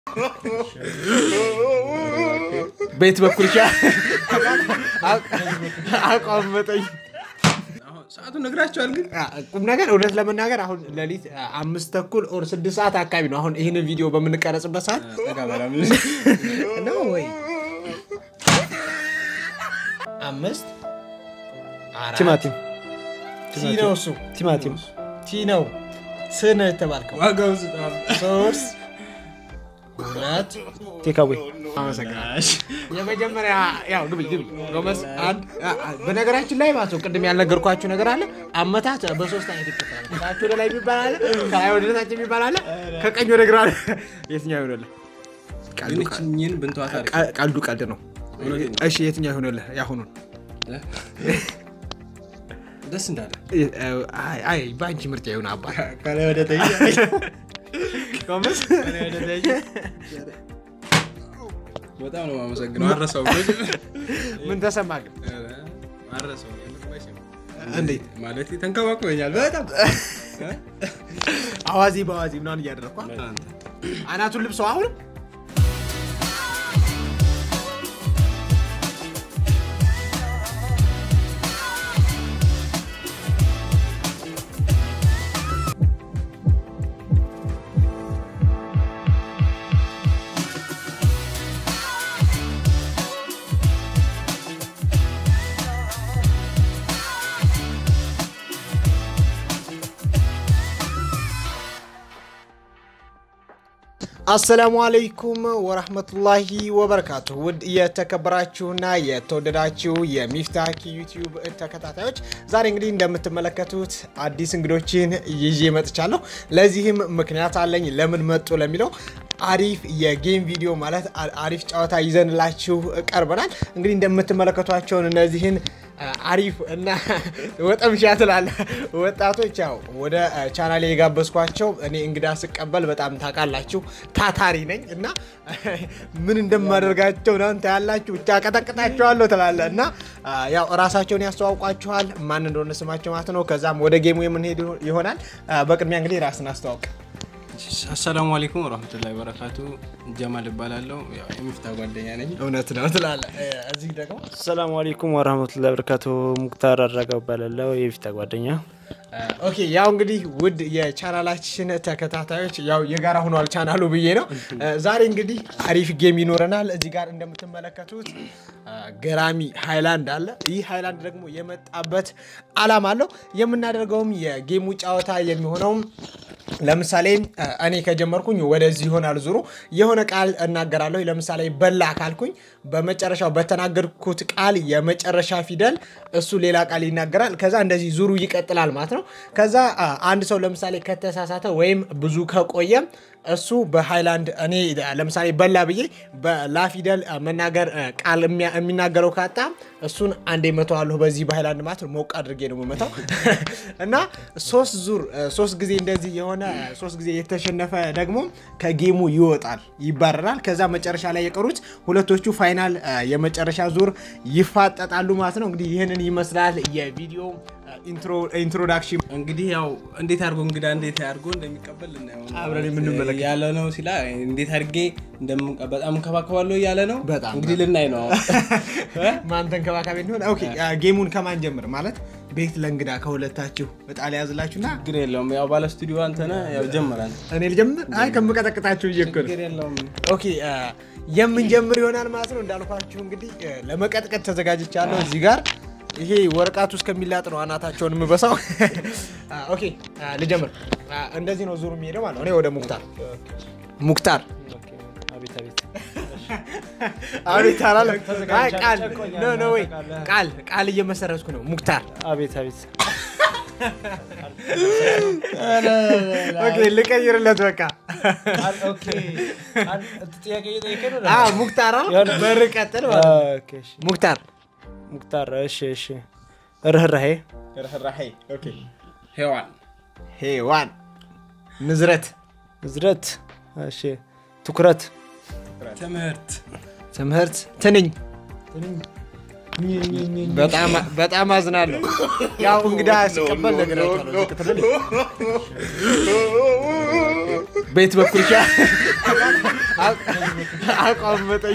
ቤት በኩል ሻ አቋመጠኝ። አሁን ሰዓቱን ነግራቸዋል ግን ቁም ነገር እውነት ለመናገር አሁን ሌሊት አምስት ተኩል ኦር ስድስት ሰዓት አካባቢ ነው። አሁን ይህንን ቪዲዮ በምንቀረጽበት ሰዓት ነው ወይ አምስት አራት ቲማቲም ቲ ነው እሱ ቲማቲም ቲ ነው ስ ነው የተባልከው። ዋጋው ስጣል ሶስት ሁለት ቴካዌ አመሰግናለሁ። የመጀመሪያ ያው ግቢ ግቢ ጎመስ አንድ አ- አ- በነገራችን ላይ ማለት ነው ቅድም ያልነገርኳችሁ ነገር አለ። አመታት በሶስት አይነት ይከፈላል። ከታች ወደ ላይ የሚባል አለ፣ ከላይ ወደ ታች የሚባል አለ፣ ከቀኝ ወደ ግራ አለ። የትኛው ይሆንልህ? ቀልዱ ግን እችኝን ብንተዋት አሪፍ ቀ- ቀልዱ ቀልድ ነው። እውነቴን ነው። እሺ የትኛው ይሆንልህ? ያሁኑን ደስ እንዳለ አይ አይ በአንቺ ምርጫ ይሁን አባ ከላይ ወደ ተይ ጎመስ በጣም ነው የማመሰግነው። አረሰው ምን ተሰማ ግን? አረሰው እንዴት ማለት ተንከባክበኛል በጣም አዋዜ በአዋዜ ምናምን እያደረግኳ አናቱን ልብሰው አሁንም አሰላሙ አለይኩም ወረህመቱላሂ ወበረካቱ። ውድ የተከበራችሁና የተወደዳችሁ የሚፍታህ ዩቲዩብ ተከታታዮች ዛሬ እንግዲህ እንደምትመለከቱት አዲስ እንግዶችን ይዤ መጥቻለሁ። ለዚህም ምክንያት አለኝ። ለምን መጡ ለሚለው አሪፍ የጌም ቪዲዮ ማለት አ- አሪፍ ጨዋታ ይዘንላችሁ ቀርበናል። እንግዲህ እንደምትመለከቷቸውን እነዚህን አ- አሪፍ እና ወጠምሻ ትላለ ወጣቶች ያው ወደ ቻናሌ የጋበዝኳቸው እኔ እንግዳ ስቀበል በጣም ታውቃላችሁ ታታሪ ነኝ እና ምን እንደማደርጋቸው እናንተ ያላችሁ ብቻ ቀጠቅጣቸዋለሁ ትላለ እና አ፣ ያው እራሳቸውን ያስተዋውቋችኋል ማን እንደሆነ ስማቸው ማለት ነው። ከዛም ወደ ጌሙ የምንሄድ ይሆናል። አ፣ በቅድሚያ እንግዲህ ራስን አስተዋውቅ። አሰላሙ አለይኩም ወረህመቱላሂ ወበረካቱ። ጀማል እባላለሁ። ያው የሚፍታ ጓደኛ ነኝ። እውነት ነው ትላለ። እዚህ ደግሞ ሰላሙ አለይኩም ወረህመቱላሂ ወበረካቱ። ሙክታር አድረገው እባላለሁ የፊታ ጓደኛ። ኦኬ ያው እንግዲህ ውድ የቻናላችን ተከታታዮች ያው የጋራ ሆኗል ቻናሉ ብዬ ነው። ዛሬ እንግዲህ አሪፍ ጌም ይኖረናል። እዚህ ጋር እንደምትመለከቱት አ፣ ገራሚ ሃይላንድ አለ። ይህ ሃይላንድ ደግሞ የመጣበት አላማ አለው። የምናደርገውም የጌሙ ጨዋታ የሚሆነውም ለምሳሌ አ፣ እኔ ከጀመርኩኝ ወደዚህ ይሆናል ዙሩ የሆነ ቃል እናገራለሁ። ለምሳሌ በላ ካልኩኝ በመጨረሻው በተናገርኩት ቃል የመጨረሻ ፊደል እሱ ሌላ ቃል ይናገራል። ከዛ እንደዚህ ዙሩ ይቀጥላል ማለት ነው። ከዛ አ፣ አንድ ሰው ለምሳሌ ከተሳሳተ ወይም ብዙ ከቆየ እሱ በሃይላንድ እኔ ለምሳሌ በላ ብዬ በላ ፊደል አ፣ መናገር አ፣ ቃል የሚያ- የሚናገረው ካጣ እሱን አንዴ መተዋለሁ በዚህ በሃይላንድ ማለት ነው። ሞቅ አድርጌ ነው የምመታው እና ሶስት ዙር አ፣ ሶስት ጊዜ እንደዚህ የሆነ አ፣ ሶስት ጊዜ የተሸነፈ ደግሞ ከጌሙ ይወጣል፣ ይባረራል። ከዛ መጨረሻ ላይ የቀሩት ሁለቶቹ ፋይናል አ፣ የመጨረሻ ዙር ይፋጠጣሉ ማለት ነው። እንግዲህ ይህንን ይመስላል የቪዲዮ አ፣ ኢንትሮ- ኢንትሮዳክሽን እንግዲህ ያው እንዴት አድርጎ እንግዳ እንዴት አድርጎ እንደሚቀበል ልናየው ነው። አብረን የምንመለከት ያለ ነው ሲላ እንዴት አድርጌ እንደምንቀ- በጣም እንከባከባለሁ እያለ ነው። በጣም እንግዲህ ልናይ ነው። ማን ተንከባካቢ እንደሆነ ኦኬ። አ፣ ጌሙን ከማን ጀምር ማለት ቤት ለእንግዳ ከሁለታችሁ እጣ ሊያዝላችሁና ችግር የለውም። ያው ባለ ስቱዲዮ አንተነ ያው ጀመራል። እኔ ልጀምር። አይ ከምቀጠቅጣችሁ እየክል ችግር የለውም። ኦኬ አ፣ የምንጀምር ይሆናል ማለት ነው። እንዳልኳችሁ እንግዲህ አ፣ ለመቀጥቀጥ ተዘጋጅቻለሁ። እዚህ ጋር ይሄ ወረቀቱ እስከሚላጥ ነው አናታቸውን የምበሳው። አ፣ ኦኬ አ፣ ልጀምር። አ፣ እንደዚህ ነው ዙሩ የሚሄደው ማለት ነው። እኔ ወደ ሙክታር ሙክታር አቤት አቤት። አቤት አላለም። አይ ቃል ኖ ኖ ወይ ቃል ቃል እየመሰረትኩ ነው። ሙክታር አቤት አቤት። ኦኬ ልቀይርለት በቃ ጥያቄ እየጠየቀ ነው። አ ሙክታር አለ በር ቀጥል ማለት ነው። ኦኬ፣ እሺ። ሙክታር ሙክታር እሺ፣ እሺ። ርህራሄ ርህራሄ ሄዋን ሄዋን ንዝረት ዝረት እሺ። ትኩረት ትምህርት ትምህርት ትንኝ በጣም በጣም አዝናለሁ። ያው እንግዳ ሲቀበል ነግራችኋለሁ። ዝቅ ትበል። ቤት በኩል ሻ አቋም መጠኝ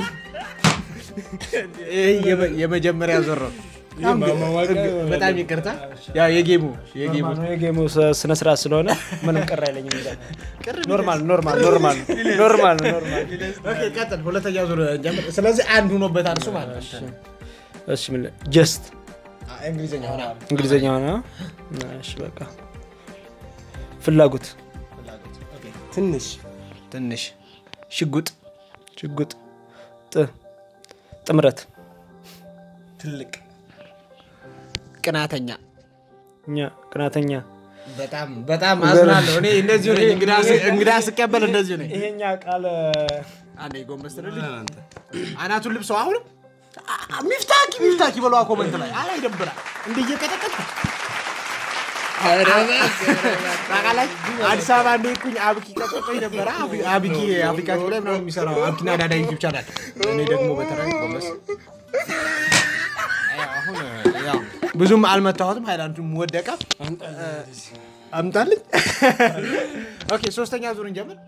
ይህ የመ- የመጀመሪያ ዞር ነው። በጣም ይቅርታ። ያው የጌሙ የጌሙ የጌሙ ስነ ስርዓት ስለሆነ ምንም ቅር አይለኝም። ኖርማል ኖርማል ኖርማል ኖርማል ኖርማል። ኦኬ፣ ቀጥል። ሁለተኛ ዙር ጀምር። ስለዚህ አንድ ሆኖበታል እሱ ማለት ነው። እሺ ምን ጀስት እንግሊዝኛ ሆና እንግሊዝኛ ሆነ። እሺ በቃ ፍላጎት ትንሽ ትንሽ ሽጉጥ ሽጉጥ ጥ ጥምረት ትልቅ ቅናተኛ እኛ ቅናተኛ በጣም በጣም አዝናለሁ። እኔ እንደዚሁ ነኝ። እንግዳ ስ- እንግዳ ስቀበል እንደዚሁ ነኝ። ይሄኛ ቃል አንዴ ጎንበስ ትልልኝ አናቱን ልብሰው አሁንም አ- አ- ሚፍታኪ ሚፍታኪ በለዋ ኮመንት ላይ አላ ይደብራል። እንደ እየቀጠቀጥ ታውቃላችሁ፣ አዲስ አበባ እንደሄድኩኝ አብኪ ቀጠቆኝ ነበረ። አብ- አብኪ አፍሪካ ቲቪ ላይ ምናምን የሚሰራው አብኪና ዳዳ ዩቲዩብ ቻናል። እኔ ደግሞ በተለይ ጎንበስ ያው አሁን ያው ብዙም አልመታሁትም። ሃይላንዱም ወደቀ። አምጣልኝ። ኦኬ ሶስተኛ ዙር እንጀምር።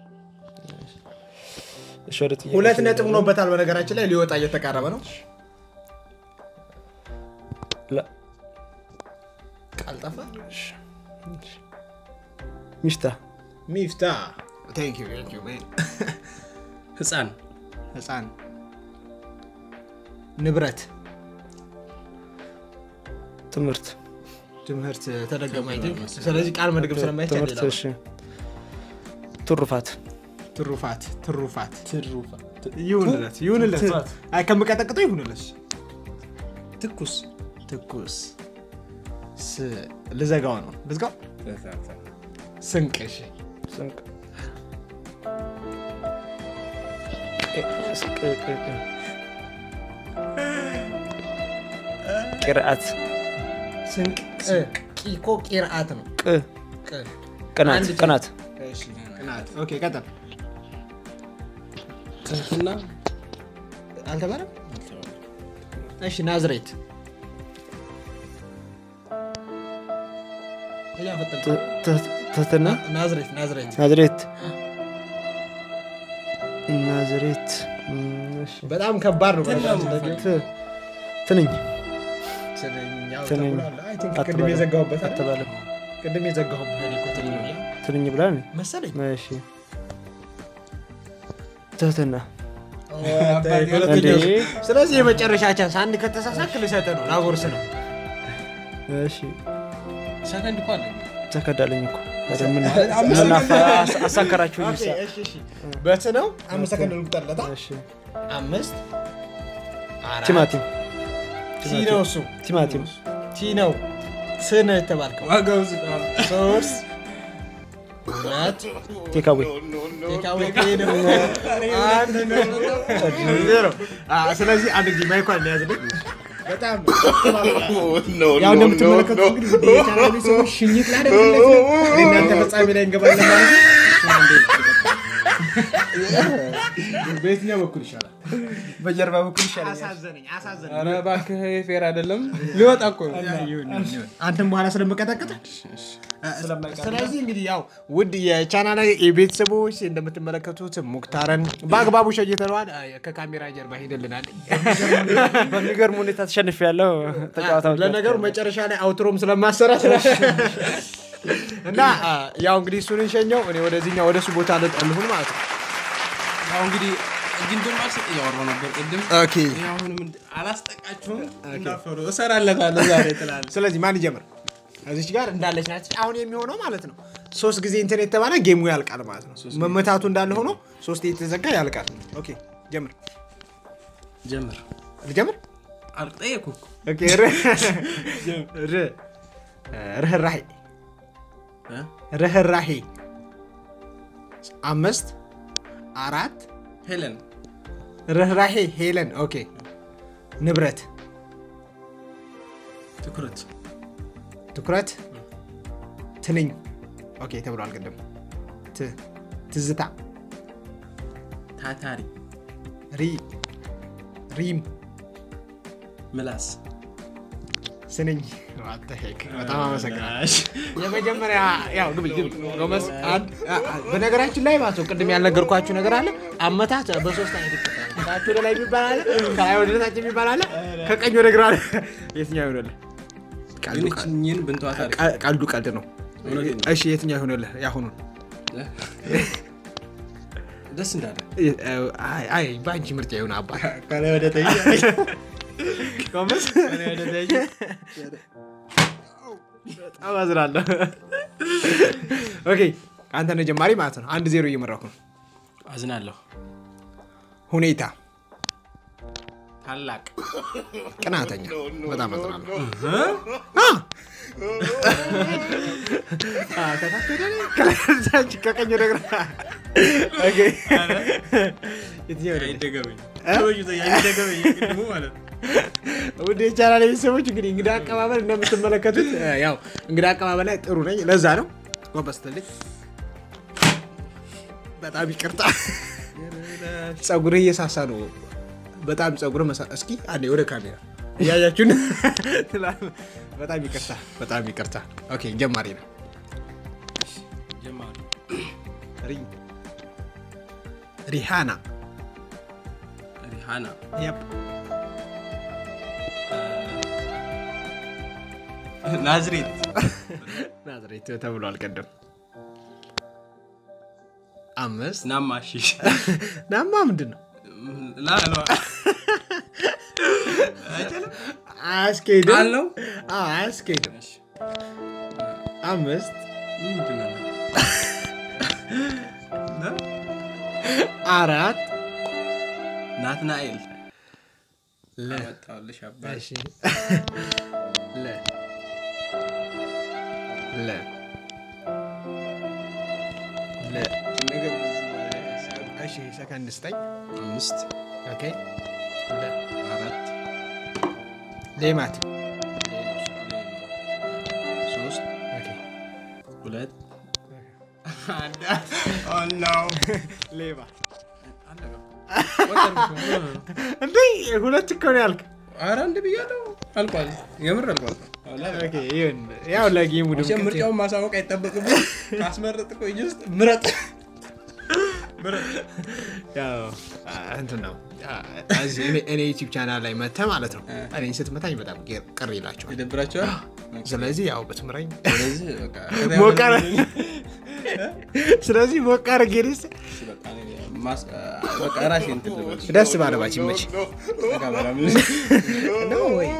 እሺ ወደ ጥያቄ ሁለት ነጥብ ሆኖበታል። በነገራችን ላይ ሊወጣ እየተቃረበ ነው። ላ- ቃልጠፋ ሚፍታ ሚፍታ ህፃን ህፃን ንብረት ትምህርት ትምህርት ተደገመ። አይ ቲንክ። ስለዚህ ቃል መድገም ስለማይቻል ትምህርት ሌላ እሺ ትሩፋት ትሩፋት ትሩፋት ትሩፋት ይሁንለት ይሁንለት። አይ ከምቀጠቅጠው ይሁንለት። ትኩስ ትኩስ ስ- ልዘጋው ነው ልዝጋው። ስንቅ እሺ። ስንቅ ቅ- ቅ- ቅ- ቅ- ቅርአት ስንቅ ቅ- ቂኮ ቂርአት ነው። ቅ ቅ ቅናት አንድ ቅናት እሺ፣ ቅናት። ኦኬ ቀጥል። ትህትና አልተባለም። እሺ ናዝሬት እያፈጠንኩ ነው። ት- ት- ትህትና ናዝሬት ናዝሬት ናዝሬት ናዝሬት እም፣ እሺ። በጣም ከባድ ነው። በነገራችን ላይ ት- ትንኝ ትንኛው ትንኝ ተብሏል። አይ ቲንክ ቅድም አትበለም። የዘጋሁበት አይደል? አትባልም ቅድም የዘጋሁበት እኔ እኮ ትንኝ ነው ብዬ ትንኝ ብላል መሰለኝ። እሺ ትህትና ሁለተኛው እንዴ? ስለዚህ የመጨረሻ ቻንስ አንድ ከተሳሳክ ልሰጥህ ነው፣ ላጎርስ ነው። እሺ ሰከንድ እኮ አለ ተከዳለኝ እኮ ኧረ ምን ምን አፋ- አስ- አሳከራችሁኝ ኦኬ፣ ሳ- እሺ፣ እሺ። በት ነው አምስት ሰከንድ ልቁጠርለታ። እሺ አምስት አራት ቲማቲም ቲ ነው እሱ ቲማቲም ቲ ነው ስ ነው የተባልከው። ዋጋው ዝቅ ሶስት ሁለት ቴካዌ ቴካዌ ነው አንድ ነው ዜሮ። አ፣ ስለዚህ አንድ ጊዜ ማይኳን ሊያዝልኝ በጣም ያው እንደምትመለከቱ እንግዲህ ውድ የቻናሌ ሰዎች ሽኝት ላደርግለት ነው። እኔ እናንተ ፍጻሜ ላይ እንገባለን ማለት ነው። እሱን አንዴ ይቀጥል። በየትኛው በኩል ይሻላል? በጀርባ በኩል ይሻላል አሳዘነኝ አሳዘነኝ። ኧረ እባክህ ፌር አይደለም ሊወጣ እኮ ነው አንተም በኋላ ስለምቀጠቅጥ ስለዚህ እንግዲህ ያው ውድ የቻናል የቤተሰቦች እንደምትመለከቱት ሙክታረን በአግባቡ ሸኝተነዋል። ከካሜራ ጀርባ ሄደልናል። በሚገርም ሁኔታ ተሸንፍ ያለው ተጫዋታዎች ለነገሩ መጨረሻ ላይ አውትሮም ስለማሰራ እና አ፣ ያው እንግዲህ እሱን እንሸኘው። እኔ ወደዚህኛው ወደ እሱ ቦታ ልሁን ማለት ነው። ያው እንግዲህ እጅ እንደማልሰጥ እያወራሁ ነበር ቅድም ኦኬ። ይሄ አሁንም እንድ- አላስጠቃችሁም እንዳፈሩ እሰራለታለሁ ዛሬ ትላለህ ስለዚህ ማን ይጀምር? እዚች ጋር እንዳለች ናት። አሁን የሚሆነው ማለት ነው ሶስት ጊዜ እንትን የተባለ ጌሙ ያልቃል ማለት ነው። መመታቱ እንዳለ ሆኖ ሶስት የተዘጋ ያልቃል። ኦኬ ጀምር። ጀምር ልጀምር? አልጠየኩህ እኮ ኦኬ፣ ር- ር- ርህራሄ እ? ርህራሄ አምስት አራት ሄለን ርህራሄ ሄለን ኦኬ ንብረት ትኩረት ትኩረት ትንኝ ኦኬ ተብሏል ቅድም ት- ትዝታ ታታሪ ሪ ሪም ምላስ ስንኝ What the heck? በጣም አመሰግናለሁ። የመጀመሪያ ያው ግቢ ግቢ ጎመስ አንድ አ- አ- በነገራችን ላይ ማለት ነው ቅድም ያልነገርኳችሁ ነገር አለ። አመታት በሶስት አይነት ይከፈላል። ከታች ወደ ላይ የሚባል አለ፣ ከላይ ወደ ታች የሚባል አለ፣ ከቀኝ ወደ ግራ አለ። የትኛው ይሆንልህ? ቀልዱ ግን እችኝን ብንተዋት አሪፍ ቀ- ቀልዱ ቀልድ ነው። እውነቴን ነው። እሺ የትኛው ይሆንልህ? ያሁኑን ደስ እንዳለ አይ አይ በአንቺ ምርጫ ይሁን አባት ከላይ ወደ ተይ ጎመስ ከላይ ወደ ተይ በጣም አዝናለሁ። ኦኬ አንተ ነህ ጀማሪ ማለት ነው። አንድ ዜሮ እየመራኩ ነው። አዝናለሁ ሁኔታ ታላቅ ቅናተኛ በጣም አዝናለሁ። አ፣ ከታች ወደ ላይ፣ ከላይ ወደ ታች፣ ከቀኝ ወደ ግራ። ኦኬ። የትኛው ወደ ላይ? አይደገመኝ ሰዎች አይደገመኝ ቅድሙ ማለት ነው ውድ የቻናል ቤተሰቦች እንግዲህ እንግዳ አቀባበል እንደምትመለከቱት እ፣ ያው እንግዳ አቀባበል ላይ ጥሩ ነኝ። ለዛ ነው ጎንበስ ትልቅ በጣም ይቅርታ። ጸጉርህ እየሳሳ ነው። በጣም ጸጉርህ መሳ እስኪ አንዴ ወደ ካሜራ እያያችሁን ትላለህ። በጣም ይቅርታ፣ በጣም ይቅርታ። ኦኬ ጀማሪ ነው። ጀማሪ ሪ ሪሃና ሪሃና የፕ ናዝሬት ናዝሬት ተብሏል ቀደም። አምስት ናማሺ ናማ ምንድን ነው? ላሏ አያስኬድም አለው አዎ፣ አያስኬድም። አምስት ምንድን ነው አራት ናትናኤል ለ መጣሁልሽ አባት እሺ ለ ለ ለ ነገር እሺ ሰከንድ ስጠኝ። አምስት ኦኬ ለ አራት ሌማት ሶስት ኦኬ ሁለት ሌባ አለቀ። እንዴ ሁለት እኮ ነው ያልክ። ኧረ አንድ ብያለሁ። አልቋል። የምር አልቋል። ኦኬ ይሁን። ያው ለጌሙ መቼም ድምቀት ምርጫውን ማሳወቅ አይጠበቅብኝ። ካስመረጥ እኮ እጅ ውስጥ ምረጥ ምረጥ። ያው አ፣ እንትን ነው አ፣ እዚህ እኔ- እኔ ዩቲዩብ ቻናል ላይ መተህ ማለት ነው እኔን ስትመታኝ በጣም ቅ- ቅር ይላቸዋል። ይደብራቸዋል። ስለዚህ ያው ብትምረኝ ስለዚህ በቃ ሞቅ አረ- ስለዚህ ሞቅ አድርጌ ደስ በቃ እኔ ማስ- በቃ ራሴ እንትን ልበል። ደስ ባለባች መች በቃ ምናምን ነው ወይ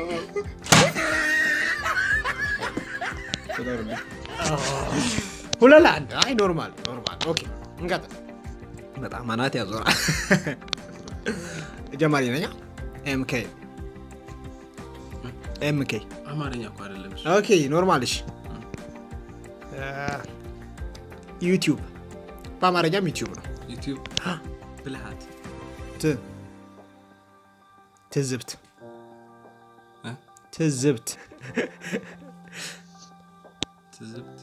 ቁጠሩልኝ። ሁለት ለአንድ አይ ኖርማል ኖርማል ኦኬ እንቀጥል በጣም አናት ያዞራል ጀማሪ ነኛ ኤምኬ ኤምኬ አማርኛ እኮ አይደለም እሱ። ኦኬ ኖርማል እሺ ዩቲዩብ በአማርኛም ዩቲዩብ ነው ዩቲዩብ ብልሃት ት ትዝብት እ? ትዝብት ትዝብት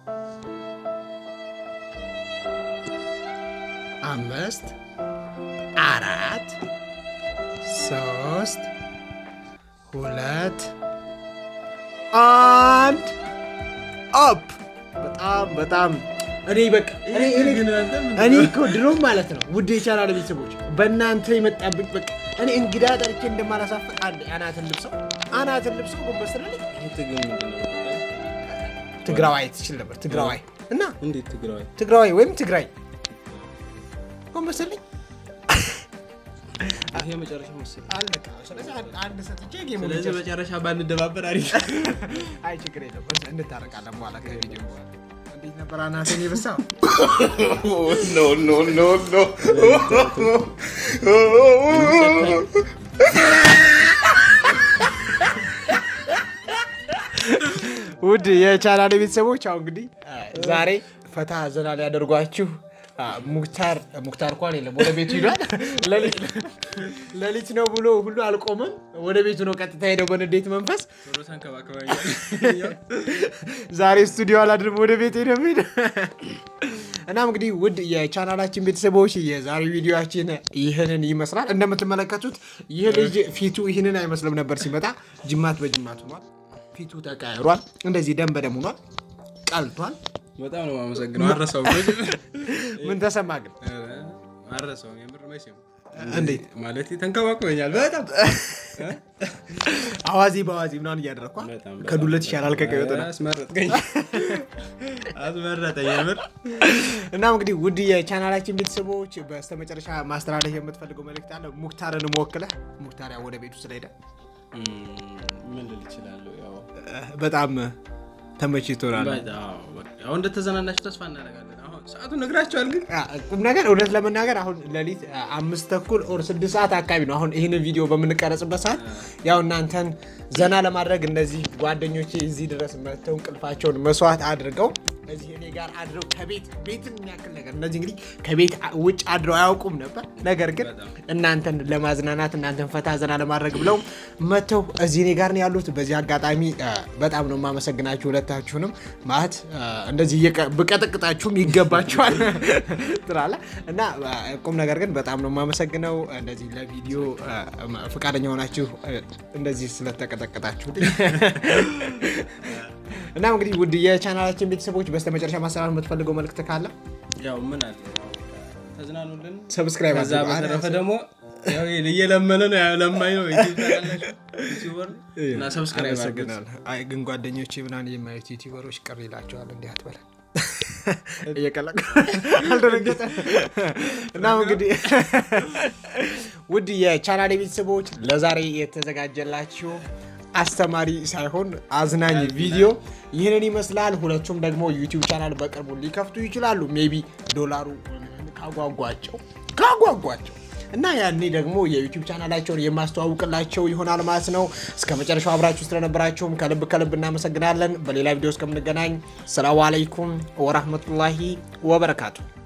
አምስት አራት ሶስት ሁለት አንድ አፕ በጣም በጣም እኔ በቃ እኔ እኔ እኔ እኮ ድሮም ማለት ነው ውድ የቻናል ቤተሰቦች በእናንተ የመጣብኝ በቃ እኔ እንግዳ ጠርቼ እንደማላሳፍቅ አንድ አናትን ልብሰው አናትን ልብሰው ጎንበስ ትላለች። ይህ ትግል ምንድን ነው? ትግራዋይ ትችል ነበር ትግራዋይ እና እንዴት ትግራዋይ ትግራዋይ ወይም ትግራይ ጎንበስ ትልኝ ይሄ መጨረሻ መሰለኝ። አለቃ። ስለዚህ አንድ- አንድ ሰጥቼ ጌሙ ስለዚህ ልጨርስ። መጨረሻ ባንደባበር አሪፍ። አይ ችግር የለም በስ- እንታረቃለን በኋላ ከቪዲዮ በኋላ። እንዴት ነበር አናትን የበሳው? ውድ የቻናል ቤተሰቦች አሁን እንግዲህ ዛሬ ፈታ ዘና ሊያደርጓችሁ አ፣ ሙክታር ሙክታር እንኳን የለም ወደ ቤቱ ሂዷል። ሌሊት- ሌሊት ነው ብሎ ሁሉ አልቆመም። ወደ ቤቱ ነው ቀጥታ ሄደው በንዴት መንፈስ ቶሎ ተንከባከባኛል። ዛሬ ስቱዲዮ አላድርም ወደ ቤት ሄደ ሄደ። እናም እንግዲህ ውድ የቻናላችን ቤተሰቦች የዛሬ ቪዲዮችን ይህንን ይመስላል። እንደምትመለከቱት ይህ ልጅ ፊቱ ይህንን አይመስልም ነበር ሲመጣ፣ ጅማት በጅማት ሆኗል። ፊቱ ተቀያይሯል። እንደዚህ ደም በደም ሆኗል። ቀልቷል። በጣም ነው የማመሰግነው። አረሰው ምን ተሰማ ግን? አረሰው የምር መቼም እንዴት ማለት ተንከባክበኛል በጣም አዋዜ በአዋዜ ምናምን እያደረግኳል። በጣም ከዱለት ይሻላል ከቀይ ወጥ ነው። አስመረጥከኝ አስመረጠኝ የምር እናም እንግዲህ ውድ የቻናላችን ቤተሰቦች በስተመጨረሻ ማስተላለፍ የምትፈልገው መልእክት አለ? ሙክታርን ወክለህ ሙክታር ያው ወደ ቤቱ ስለሄደ እም፣ ምን ልል እችላለሁ ያው በጣም ተመችቶናል። በጣም በቃ ያው እንደተዘናናችሁ ተስፋ እናደርጋለን። አሁን ሰዓቱን ነግራችኋል ግን አ፣ ቁም ነገር እውነት ለመናገር አሁን ሌሊት አ፣ አምስት ተኩል ኦር ስድስት ሰዓት አካባቢ ነው። አሁን ይህንን ቪዲዮ በምንቀረጽበት ሰዓት ያው እናንተን ዘና ለማድረግ እነዚህ ጓደኞቼ እዚህ ድረስ መጥተው እንቅልፋቸውን መስዋዕት አድርገው እዚህ እኔ ጋር አድረው ከቤት ቤትን የሚያክል ነገር እነዚህ እንግዲህ ከቤት አ- ውጭ አድረው አያውቁም ነበር። ነገር ግን እናንተን ለማዝናናት እናንተን ፈታ ዘና ለማድረግ ብለው መጥተው እዚህ እኔ ጋር ነው ያሉት። በዚህ አጋጣሚ አ፣ በጣም ነው የማመሰግናችሁ ሁለታችሁንም። ማለት አ፣ እንደዚህ እየቀ- ብቀጠቅጣችሁም ይገባችኋል ትላለህ እና አ፣ ቁም ነገር ግን በጣም ነው የማመሰግነው እንደዚህ ለቪዲዮ አ፣ ፈቃደኛ ሆናችሁ አ፣ እንደዚህ ስለተቀጠቀጣችሁ እና እንግዲህ ውድ የቻናላችን ቤተሰቦች በስተመጨረሻ ማስተላለፍ የምትፈልገው መልእክት ካለ ያው ምን አለ ያው ተዝናኑልን። ሰብስክራይብ ከዛ አድርጉ። በተረፈ ደግሞ ያው እየለመነ ነው ያው ለማኝ ነው ዩቲዩብ ታውቃላችሁ፣ ዩቲዩበር እና ሰብስክራይብ አድርጉት። አመሰግናለሁ። አይ ግን ጓደኞቼ ምናምን የማየት ዩቲዩበሮች ቅር ይላቸዋል። እንዲህ አትበለን እየቀለቀ አልደነገጠ። እናም እንግዲህ ውድ የቻናሌ ቤተሰቦች ለዛሬ የተዘጋጀላችሁ አስተማሪ ሳይሆን አዝናኝ ቪዲዮ ይህንን ይመስላል። ሁለቱም ደግሞ ዩቲዩብ ቻናል በቅርቡ ሊከፍቱ ይችላሉ። ሜቢ ዶላሩ ካጓጓቸው ካጓጓቸው እና ያኔ ደግሞ የዩቲዩብ ቻናላቸውን የማስተዋውቅላቸው ይሆናል ማለት ነው። እስከ መጨረሻው አብራችሁ ስለነበራችሁም ከልብ ከልብ እናመሰግናለን። በሌላ ቪዲዮ እስከምንገናኝ ሰላሙ አለይኩም ወራህመቱላሂ ወበረካቱ።